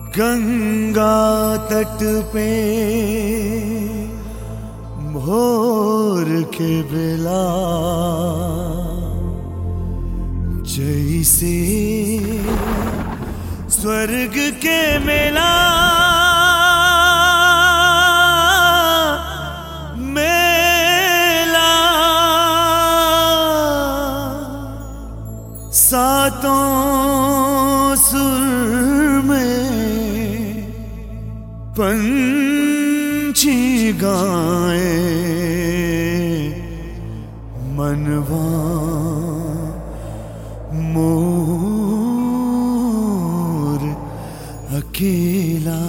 गंगा तट पे भोर के बेला जैसे स्वर्ग के मेला मेला सातों सुर में पंछी गाए मनवा मोर अकेला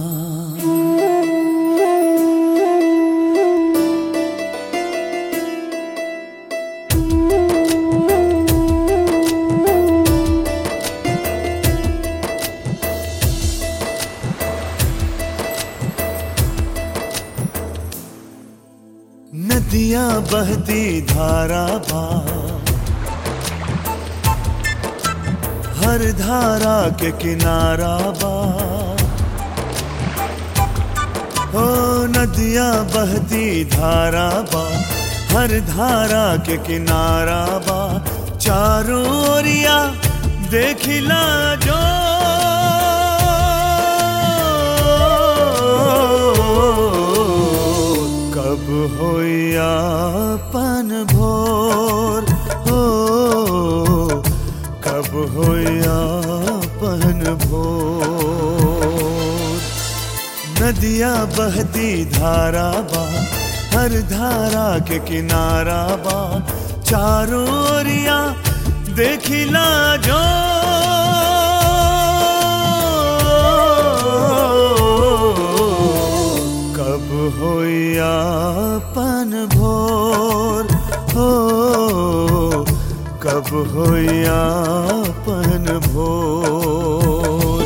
नदियां बहती धारा बा हर धारा के किनारा बा हो नदियां बहती धारा बा हर धारा के किनारा बा चारों ओरिया देखिला जो कब होया पन भोर हो कब होया पन भोर नदियां बहती धारा बा हर धारा के किनारा बा चारों ओरिया देखिला जो कब होया पन भोर हो कब होया पन भोर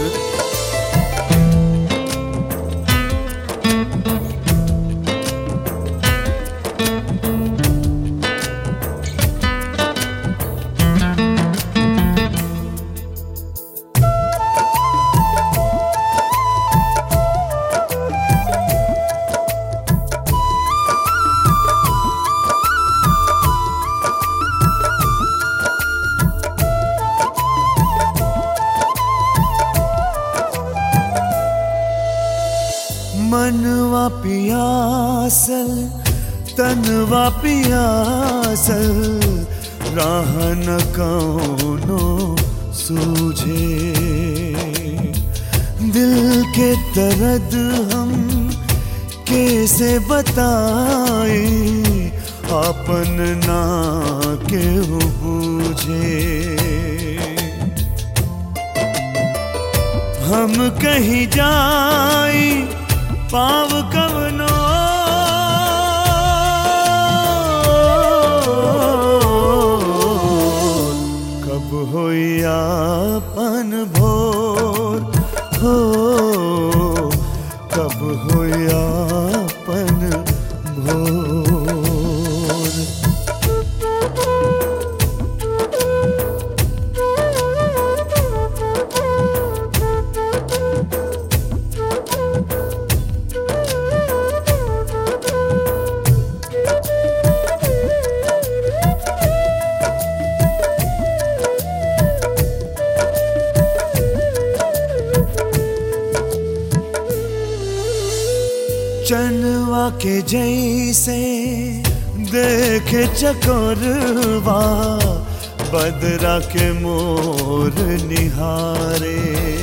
मनवा पियासल तनवा पियासल राह न कौनो सूझे दिल के दर्द हम कैसे बताए अपन ना के बूझे हम कहीं जाई पाव कवनो कब होया पन भोर हो कब होया पन भोर चनवा के जैसे देखे चकोरवा बदरा के मोर निहारे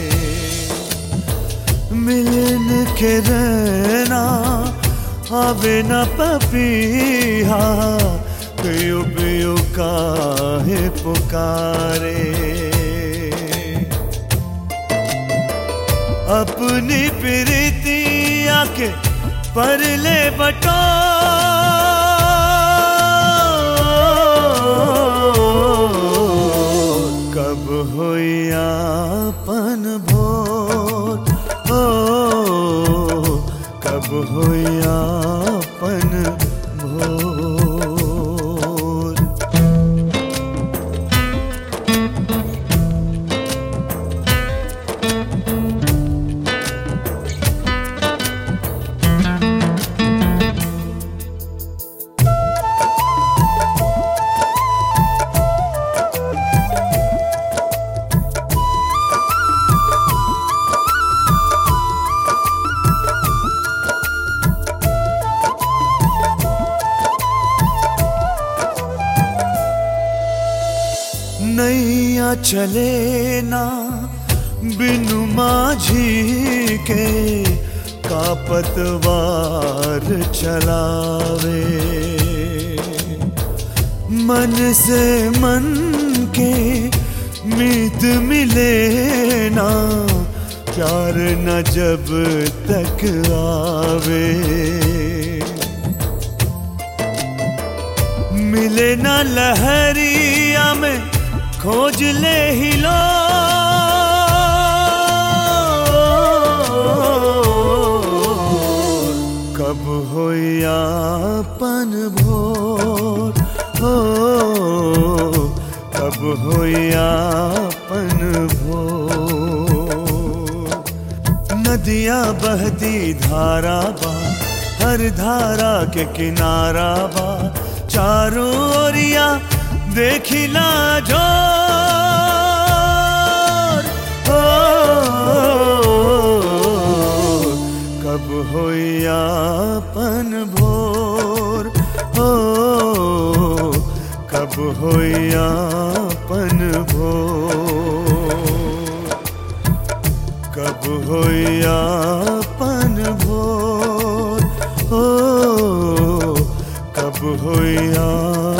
मिलन के रहना आवे न पपीहा पियो पियो काहे पुकारे अपनी प्रीतिया के परले बटो कब होया पन भोर हो कब होया पन भोर चले ना बिनु माझी के का पतवार चलावे मन से मन के मीत मिले ना प्यार न जब तक आवे मिले न लहरिया में खोज ले ही लो कब हो यापन भोर हो कब हो यापन भोर नदियाँ बहती धारा बा हर धारा के किनारा बा चारों ओरिया देखिला जो कब हो यापन भोर हो कब हो यापन भोर कब हो यापन भोर हो कब हो या